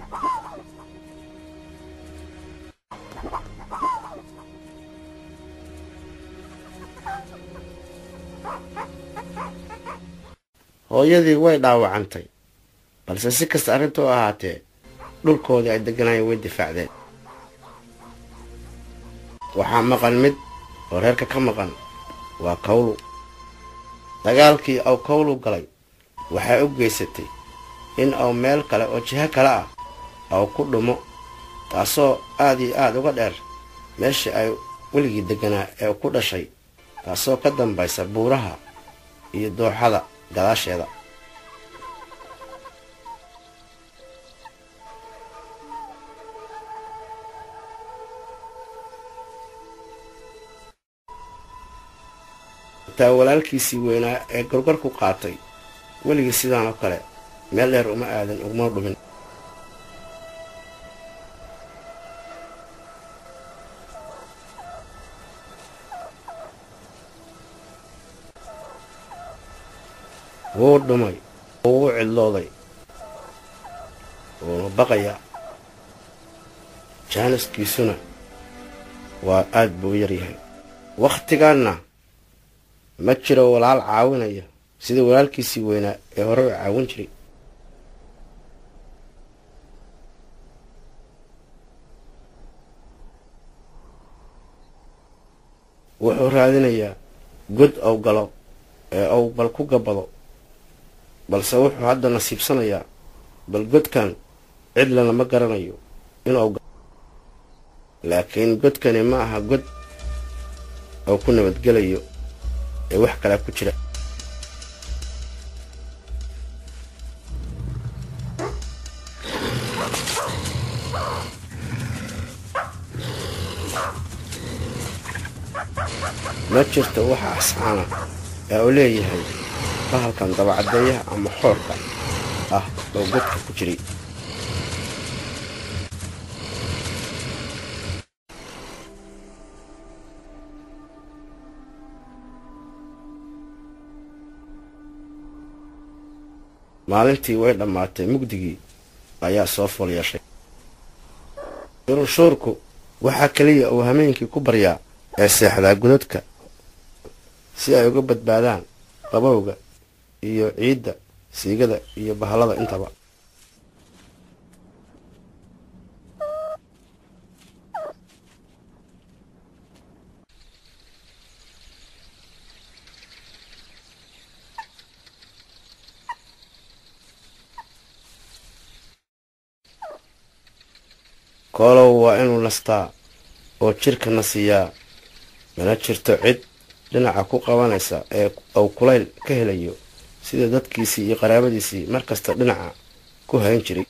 hooyadii way dhaawacantay balse si kasta arrinta u ahaatee dhulkoodii ay degganaayeen way difaacdeen waxaa maqan mid oo reerka ka maqan waa kawlu dagaalkii aw kawlu galay waxay u geysatay in aw meel kale oo jiho kale ah aw ku dhumo taasoo aad iyo aad uga dheer meeshii ay weligii degganaa ee ku dhashay taasoo ka dambaysa buuraha iyo dooxada gadaasheeda xitaa walaalkiisii weynaa ee gorgorku qaatay weligii sidaan oo kale meel dheer uma aadan uguma dhumin wuu dhumay wuu u cidlooday wuuna baqayaa jaaniskiisuna waa aad buu u yaryahay wakhtigaanna ma jiro walaal caawinaya sida walaalkiisii weynaa ee hore u caawin jiray wuxuu raadinayaa god ow galo ee ou bal ku gabbado balse wuxuu hadda nasiibsanayaa bal godkan cidla lama garanayo inuu laakiin godkani ma aha god oo ku nabadgelayo ee wax kalaa ku jira ma jirto waxa asxaana ee uu leeyahay bahalkan dabacaddeeyaha ama xoorka ah oo godka ku jiray maalintii way dhammaatay mugdigii ayaa soo fool yeeshay shuruushuurku waxaa keliya uu hameenkii ku baryaa ee seexdaa godadka si ay uga badbaadaan qabowga iyo ciidda siigada iyo bahallada intaba koolow waa inuu nastaa oo jidhka nasiyaa mana jirto cid dhinaca ku qabanaysa ee uu kulayl ka helayo sida dadkiisii iyo qaraabadiisii mar kasta dhinaca ku hayn jiray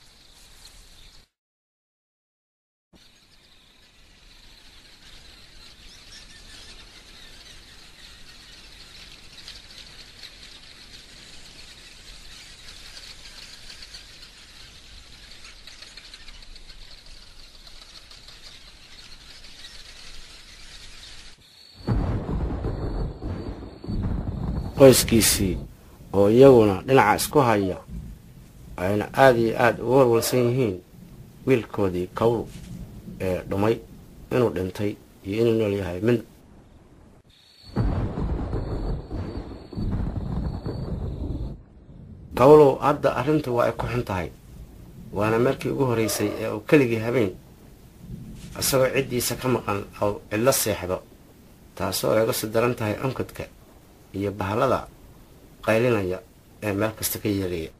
qoyskiisii oo iyaguna dhinaca isku haya ayna aada iyo aada uga walwalsan yihiin wiilkoodii kawlu ee dhumay inuu dhintay iyo inuu nool yahay mid kawlow hadda arrintu waa ay ku xun tahay waana markii ugu horraysay ee uu keligii habeen isagoo ciddiisa ka maqan ou cidlo seexdo taasoo ay uga sii daran tahay onkadka iyo bahallada qaylinaya ee meel kasta ka yeelaya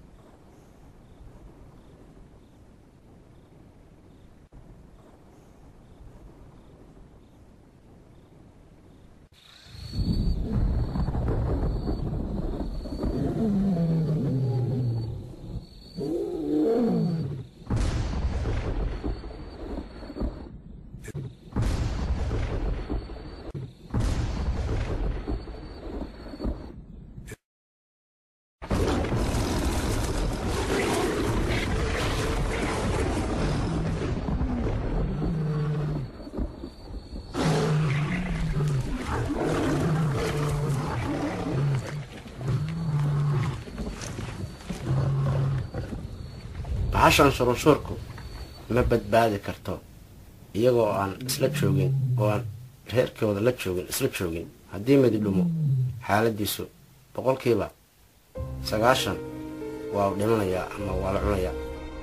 bahashan shurunshuurku ma badbaadi karto iyagoo aan isla joogin oo aan reerkooda la joogin isla joogin haddii midi dhumo xaaladiisu boqolkiiba sagaashan waa u dhimanayaa ama waa la cunayaa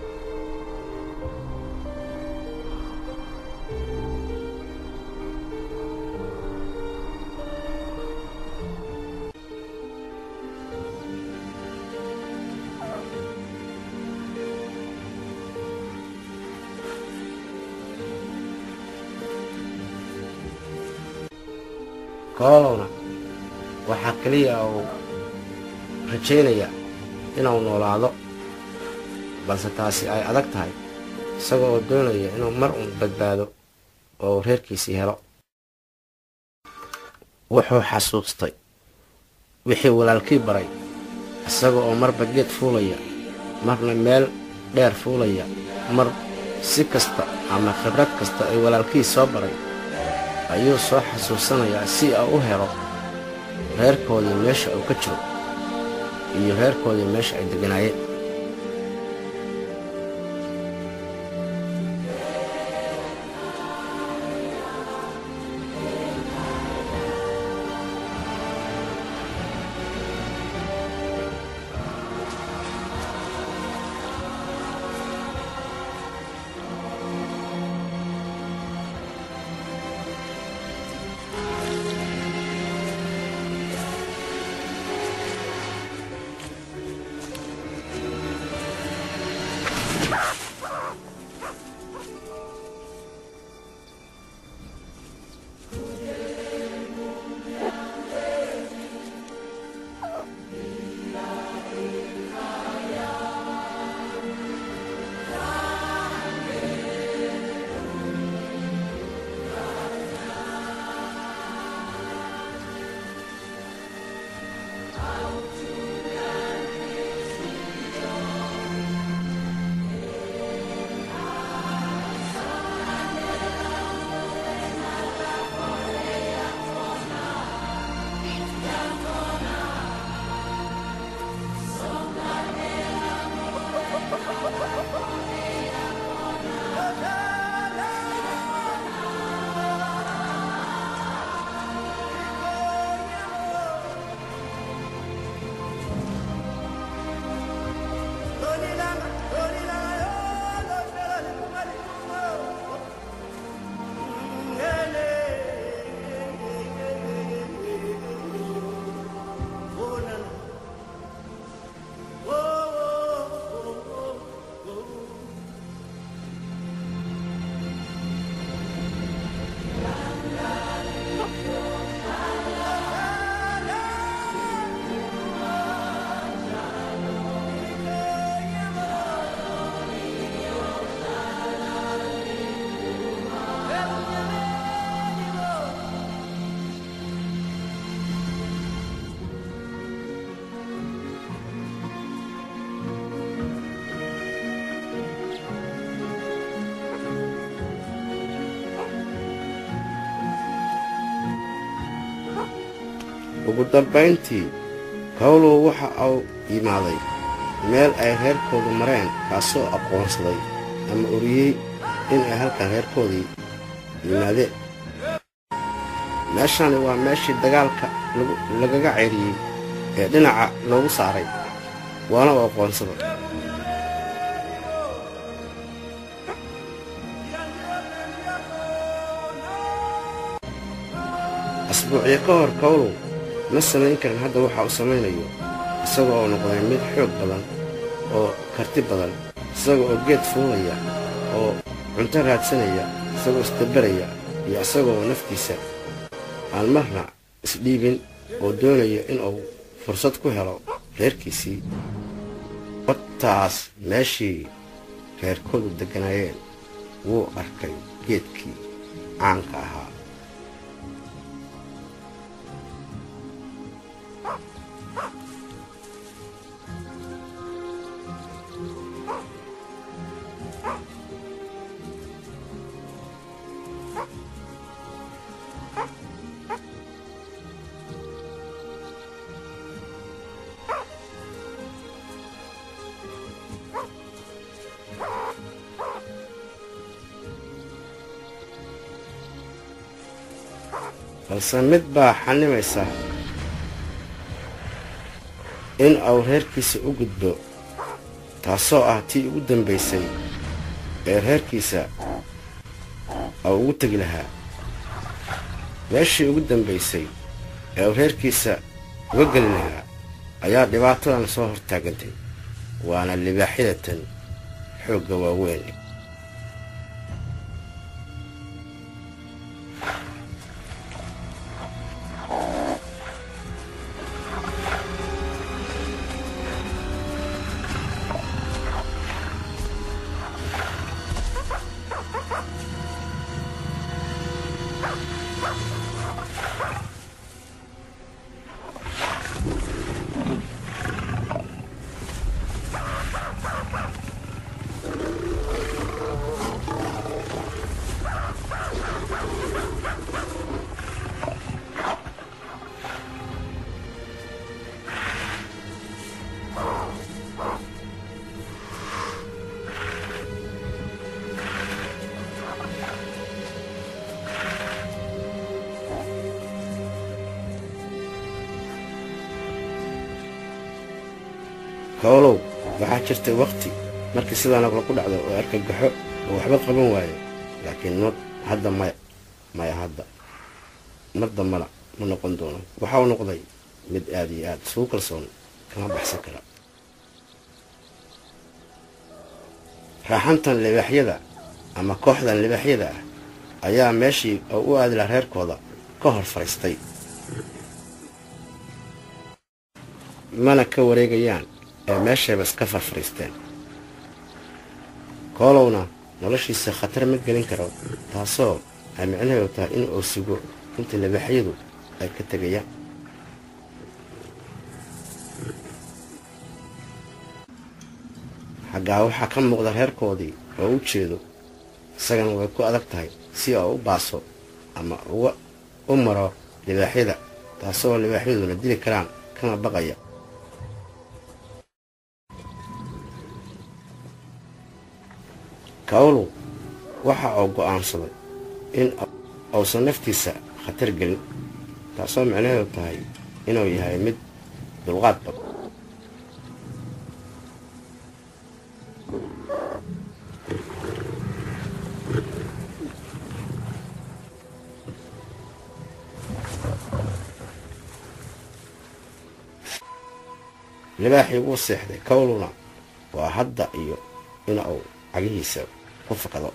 koolowna waxaa keliya uu rajaynaya inuu noolaado balse taasi ay adag tahay isaga oo doonaya inuu mar uun badbaado oo uu reerkiisii helo wuxuu xasuustay wixii walaalkii baray isaga oo marba geed fuulaya marna meel dheer fuulaya mar si kasta ama khibrad kasta ay walaalkii soo baray ayuu soo xasuusanayaa si uu u helo reerkoodii meesha uu ka jiro iyo reerkoodii meesha ay degganaayeen ugu dambayntii kawlow waxa uu yimaaday meel ay reerkoodu mareen kaasoo aqoonsaday ama oriyey in ay halkan reerkoodii yimaadeen meeshani waa meeshii dagaalka lagaga ceyriyey ee dhinaca loogu saaray waana u aqoonsaday asbuucyo ka hor kawlow ma samayn karin hadda waxa uu samaynayo isaga oo noqday mid xoog badan oo karti badan isaga oo geed fuulaya oo cunto raadsanaya isagoo isdabaraya iyo isagaoo naftiisa aan marna isdhiibin oo doonaya inuu fursad ku helo reerkiisii badtaas meeshii reerkoodu degganaayeen wuu arkay geedkii caanka ahaa balse mid baa xanimaysa in uu reerkiisa u gudbo taasoo ah tii ugu dambaysay ee reerkiisa uu ugu tegi lahaa meeshii ugu dambaysay ee uu reerkiisa uga geli lahaa ayaa dhibaatadan soo hortaagantay waana libaaxyadatan xoogga waaweyn kawlow waxaa jirtay wakhti markii sidaa naqla ku dhacdo oo argagaxo oo waxba qaban waayo laakiin ma hadda maya maya hadda mar dambana ma noqon doono waxa uu noqday mid aad iyo aad isugu kalsoon kama baxsan kara raaxantan libaaxyada ama kooxdan libaaxyada ah ayaa meeshii oo u aadi laha reerkooda ka hor fadhiistay mana ka wareegayaan ee meeshayba iska farfadhiisteen koolowna noloshiisa khatar ma gelin karo taasoo ay micnaheedu tahay in uu sugo inta libaaxyadu ay ka tegayaan xaggaa waxaa ka muuqda reerkoodii oo u jeedo isagana way ku adag tahay si oo u baaso ama uga u maro libaaxyada taasoo libaaxyaduna dili karaan kana baqaya kawlow waxa uu go'aansaday in uusan naftiisa khatar gelin taasoo micnaheedu tahay inuu yahay mid dulqaad badan libaaxii wuu seexday kawlowna waa hadda iyo in uu cagihiisa ku fakado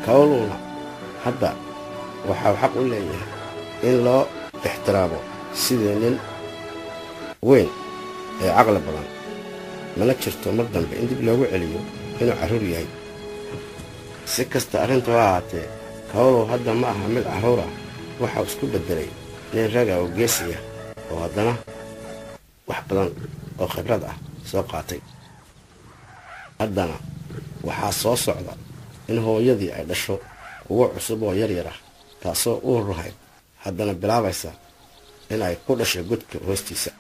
kawluuna hadda waxau xaq u leeyahay in loo ixtiraamo sidii nin weyn ee caqli badan mana jirto mar dambe in dib loogu celiyo inuu carruur yahay si kasta arrintu ha ahaatee kawlow hadda ma aha mid carruur ah waxau isku beddelay nin raga oo geesiya oo haddana wax badan oo khibrad ah soo qaatay haddana waxaa soo socda in hooyadii ay dhasho kuwo cusub oo yaryar ah taasoo uur lahayd haddana bilaabaysa in ay ku dhasho godka hoostiisa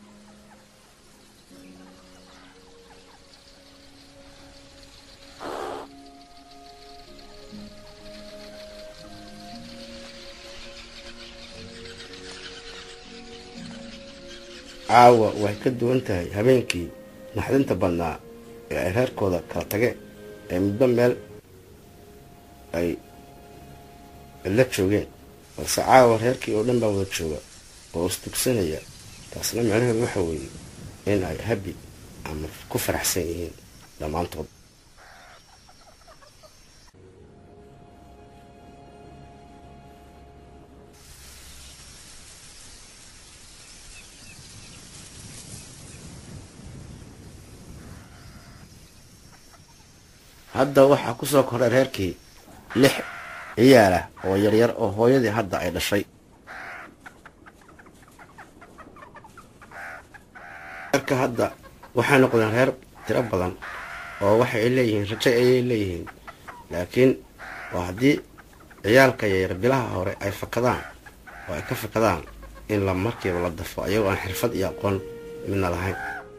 caawa way ka duwan tahay habeenkii naxdinta badnaa ee ay reerkooda kala tageen ee muddo meel ay la joogeen balse caawa reerkii oo dhan baa wada jooga oo istugsanaya taasna micnaheedu waxa weeye in ay habi ama ku faraxsan yihiin dhammaantood hadda waxaa ku soo koray reerkii lix ciyaal ah oo yaryar oo hooyadii hadda ay dhashay reerka hadda waxay noqdeen reer tiro badan oo waxay leeyihiin rajo ayay leeyihiin laakiin waa haddii ciyaalka yaryar bilaha hore ay fakadaan oo ay ka fakadaan in la markiiba la dafo ayagoo aan xirfad iyo aqoon midna lahayn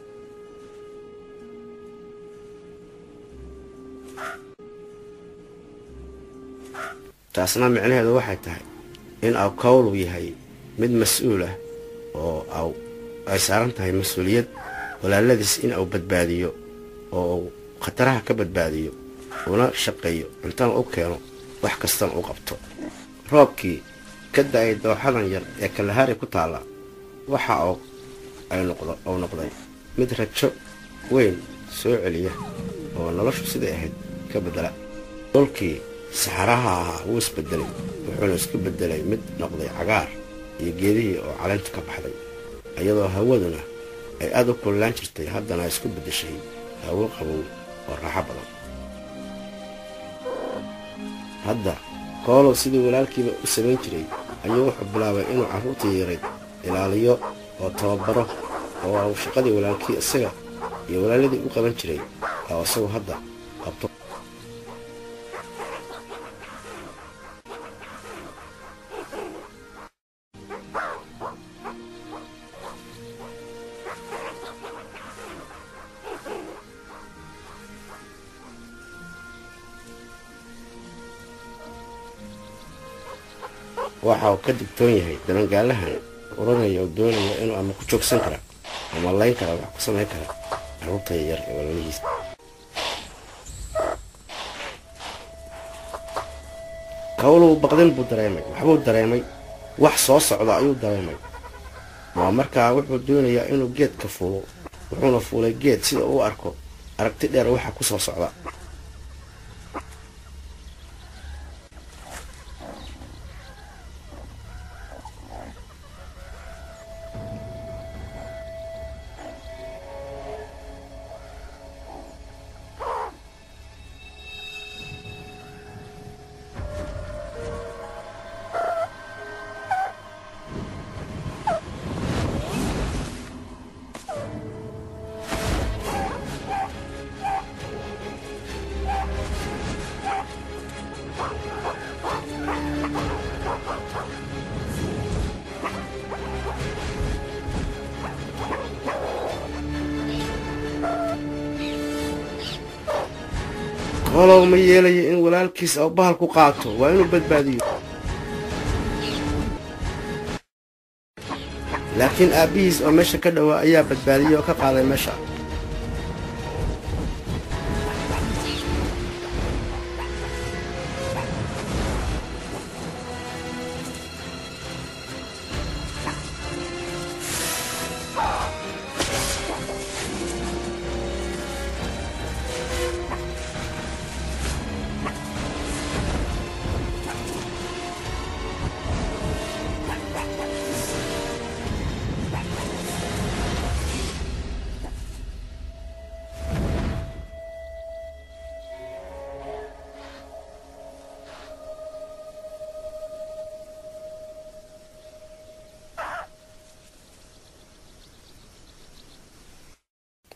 taasna micnaheedu waxay tahay in aw kawlu yahay mid mas-uul ah oo aw ay saaran tahay mas-uuliyad walaaladiis in uu badbaadiyo oo uu khataraha ka badbaadiyo una shaqeeyo cuntana u keeno wax kastana u qabto roobkii ka da-ay dooxadan yar ee kalahari ku taalla waxa uu noqday mid rajo weyn soo celiya oo noloshu siday ahayd ka beddela dolkii saxaraha ahaa wuu isbedelay wuxuuna isku bedelay mid noqday cagaar iyo geedihii oo caleynta ka baxday iyadoo hawaduna ay aada u kullaan jirtay haddana isku beddeshay hawo qabow oo raaxo badan hadda koolow sidii walaalkiiba u samayn jiray ayuu wuxuu bilaabay inuu carruurtii yarayd ilaaliyo oo tababaro oo uu shaqadii walaalkii isaga iyo walaaladii u qaban jiray oo isagu hadda qabto waxa uu ka digtoon yahay dabangaalahan uranaya oo doonaya inuu ama ku joogsan kara ama layn kara wax ku samayn kara carruurta yaryar ee walalihiisa kawlow baqdin buu dareemay waxbuu dareemay wax soo socda ayuu dareemay waa markaa wuxuu doonayaa inuu geedka fuulo wuxuuna fuulay geed sida uu arko aragti dheer waxa ku soo socda kolow ma yeelayo in walaalkiis oo bahal ku qaato waa inuu badbaadiyo laakiin aabbihiis oo meesha ka dhowaa ayaa badbaadiyey oo ka qaaday meesha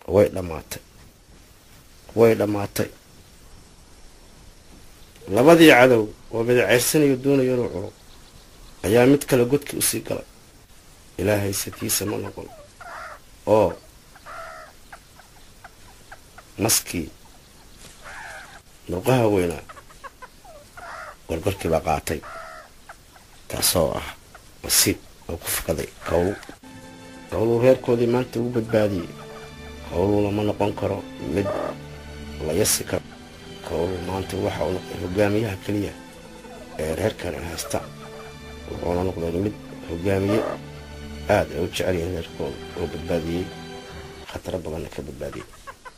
way dhammaatay way dhammaatay labadii cadow oo midaceyrsanayo doonayo inuu cuno ayaa mid kale godkii usii galay ilaahay satiisa ma noqon oo maskii murqaha weynaa gorgorkii baa qaatay taasoo ah masiib oo ku fakaday kawlu kawluu reerkoodii maanta ugu badbaadiyey kawluuna ma noqon karo mid la yasi karo kawluu maanta waxa uu noqday hogaamiyaha keliya ee reerkani haysta wuxuuna noqday mid hogaamiye aada ay u jecel yihiin reerkooda oo badbaadiyey khataro badanna ka badbaadiyey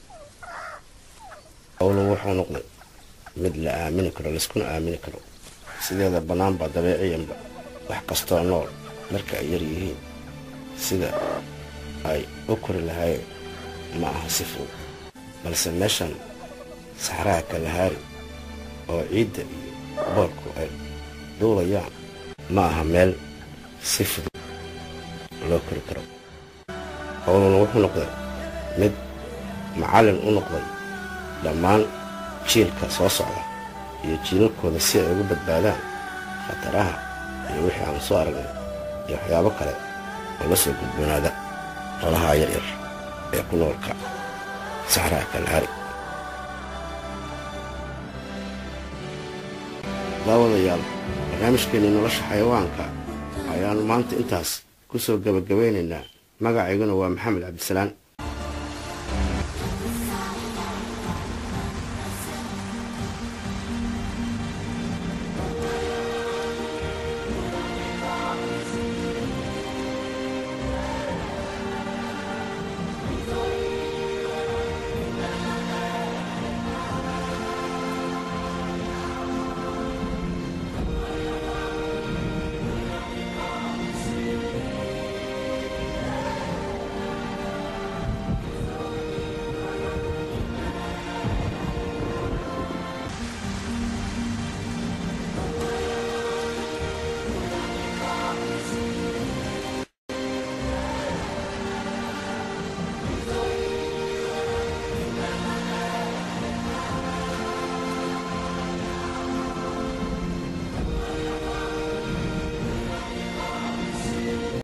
kawluu wuxuu noqday mid la aamini karo layskuna aamini karo sideeda bannaanba dabeeciyanba wax kastoo nool marka ay yar yihiin sida ay u kori lahaayeen ma aha si fudud balse meeshan saxraha kalahaari oo ciidda iyo boorku ay duulayaan ma aha meel si fudud loo kori karo howluna wuxuu noqday mid macallin u noqday dhammaan jiilka soo socda iyo jiilalkooda si ay ugu badbaadaan khataraha iyo wixii aan soo aragnay iyo waxyaabo kale oo la soo gudboonaada qolahaa yaryar ee ku noolka saxraha kalahari daawadayaal barnaamijkeennii nolosha xayawaanka ayaannu maanta intaas ku soo gebagabaynaynaa magacayguna waa maxamed cabdisalaan